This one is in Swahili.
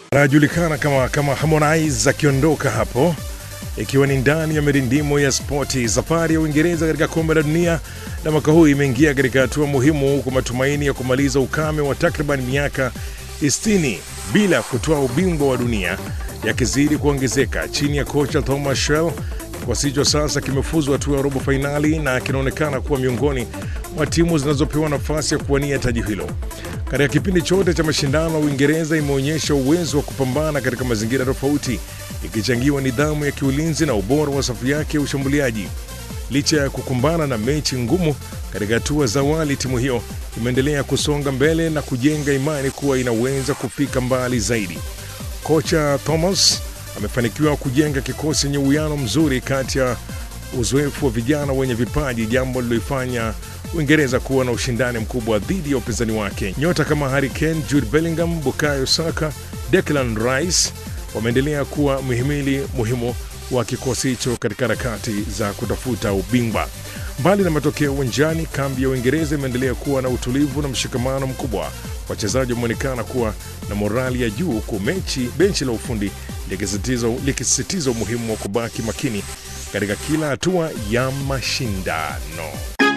anajulikana kama, kama Harmonize akiondoka hapo ikiwa ni ndani ya mirindimo ya spoti. Safari ya Uingereza katika kombe la dunia la mwaka huu imeingia katika hatua muhimu kwa matumaini ya kumaliza ukame wa takriban miaka 60 bila kutoa ubingwa wa dunia yakizidi kuongezeka chini ya kocha Thomas Tuchel. Kikosi hicho sasa kimefuzu hatua ya robo fainali na kinaonekana kuwa miongoni mwa timu zinazopewa nafasi ya kuwania taji hilo. Katika kipindi chote cha mashindano, Uingereza imeonyesha uwezo wa kupambana katika mazingira tofauti, ikichangiwa nidhamu ya kiulinzi na ubora wa safu yake ya ushambuliaji. Licha ya kukumbana na mechi ngumu katika hatua za awali, timu hiyo imeendelea kusonga mbele na kujenga imani kuwa inaweza kufika mbali zaidi. Kocha Thomas amefanikiwa kujenga kikosi chenye uwiano mzuri kati ya uzoefu wa vijana wenye vipaji, jambo liloifanya Uingereza kuwa na ushindani mkubwa dhidi ya upinzani wake. Nyota kama Harry Kane, Jude Bellingham, Bukayo Saka, Declan Rice wameendelea kuwa mhimili muhimu wa kikosi hicho katika harakati za kutafuta ubingwa. Mbali na matokeo uwanjani, kambi ya Uingereza imeendelea kuwa na utulivu na mshikamano mkubwa. Wachezaji wameonekana kuwa na morali ya juu, huku mechi benchi la ufundi likisisitiza umuhimu wa kubaki makini katika kila hatua ya mashindano.